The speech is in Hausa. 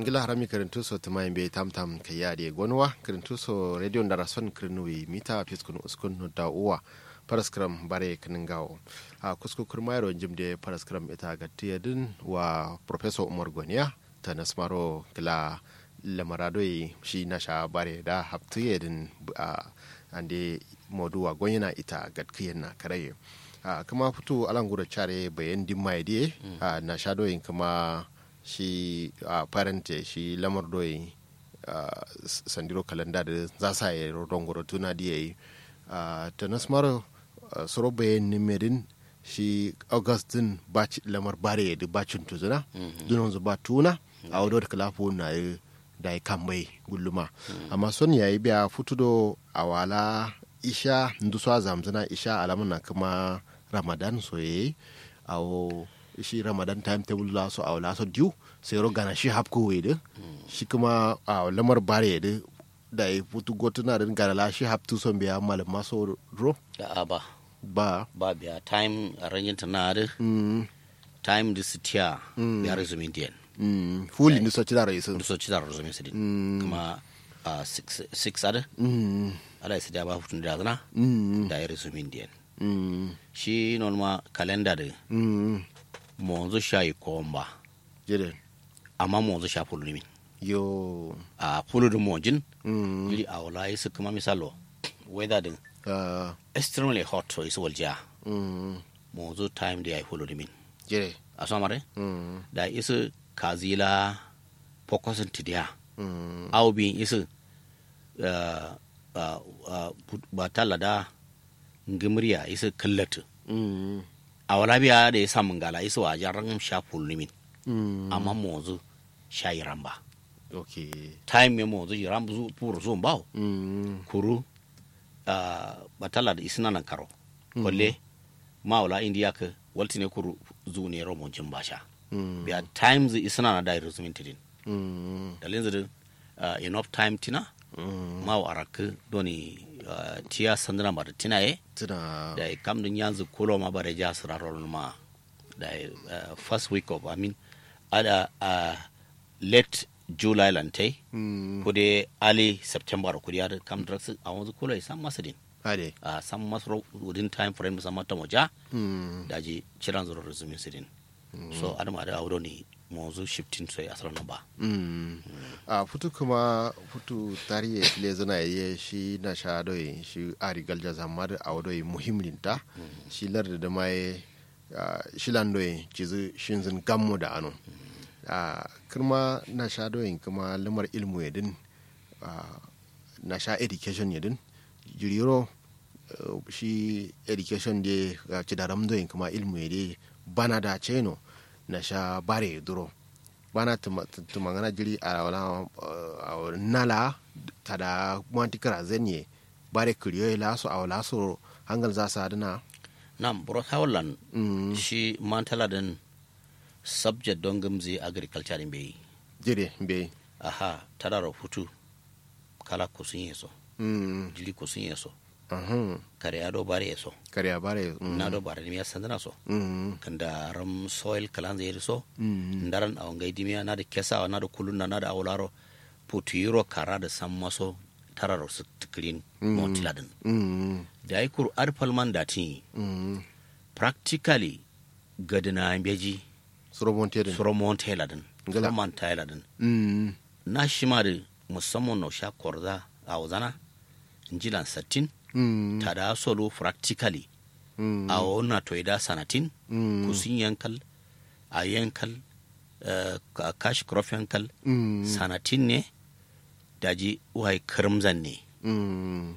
ngila harami kirintu so tuma be tam tam ka yade gonwa kirintu so radio ndara son kirnuwi mita fiskun uskun no da uwa paraskram bare kiningawo a kusku kurmayro jimde paraskram ita gatti din wa professor umar goniya ta nasmaro kila lamaradoi shi na sha bare da haptuye din a ande moduwa gonyana ita gatkiyen na karaye a kuma fito alangura care bayan dimma die a na sha doyin kuma shi a parente shi lamar doyin sandiro kalanda da za sa yi rongoro tuna diya yi ta nasmaro soro bayan nimedin shi augustin lamar bare da bacin tuzuna dunan zuba tuna a wadda da kalafu na yi da ya kan mai gulluma amma son ya yi biya futudo a wala isha nduso zamzana isha alamun na kuma ramadan soye a shi ramadan timetable la so a wala so diu sai ro gana shi hapko wede shi kuma a lamar bare da da ya futu gotuna da gana la shi haptu son biya malam maso ro da ba ba ba biya time arrangement na da time da sitiya ya resume din Mm, fuli ni so ci dara yisun so ci dara resume sidin kuma a six six ada ala sai da ba hutun da zana da ya resume din shi non ma kalenda da mo zo shayi komba jere amma mo zo sha fulu min yo a fulu da mo jin ili a wala yi su kuma misalo weather din uh, extremely hot so is walja mm, mo zo time da ya yi fulu min jere a so mare mm, da isu kazila fokusin tidiya mm, au bin isu uh, uh, uh, ba talla da ngimriya isu kallatu mm, a wala biya da ya samun gala isu a jaran sha fullumin mm, amma mozu sha yi ramba okay time ya mozu yi ramba zu pur zo bawo mm, kuru uh, ba talla da isina nan karo kwalle ma wala indiya ka walti ne kuru zu ne romon jin basha mm, biya times isina na da resumin tidin mm, dalin zidin uh, enough time tina mm, ma wa araka doni uh, tiya sandana ba da tina ye tuna da kam dun yanzu kulo ma bare ja sura rolun ma da uh, first week of i mean ada uh, late july lante mm, kude early september kudi ada kam drugs a wanzu kulo sam masadin ade uh, sam masro within time frame sama ta moja mm, da ji ciran zuro resume sidin so adama da auro ni mozu shifting sai asar na ba mm. a futu kuma futu tarihi file zana yi shi na sha doyi shi a rigal jaza mar a wadoyi muhimminta shi larda da mai shi landoyi cizu shinzin gammo da ano a kirma na sha doyin kuma lamar ilmu ya din na sha education ya din jiriro shi education da ci da ramdoyin kuma ilmu ya dai bana da ceno na sha bare duro bana tumangana jiri a wala nala tada mwanti kara zenye bare kuriyo la so a wala so hangal za sa dana nam bro hawlan shi mantala din subject don gamzi agriculture din bai jire be aha tadaro hutu kala kusun yeso mm jili kusun yeso ahun kare ado bare yeso kariya bare mm na do bare ni ya sandana so mm kanda ram soil kalan zai so mm ndaran awon gaidi miya na da kesa na da kulun na da awlaro putiro kara da san maso tararo su tikrin motiladin mm da ai kur arfalman dati mm practically gadina beji surobon tedin suro monteladin Ngala. suro manteladin mm na shima da musamman na sha korza a wazana injilan sattin mm ta da solo practically mm a wani toida sanatin mm kusin yankal a yankal eh, ka- kashi crop yankal mm sanatin ne daji wai kirmzan ne mm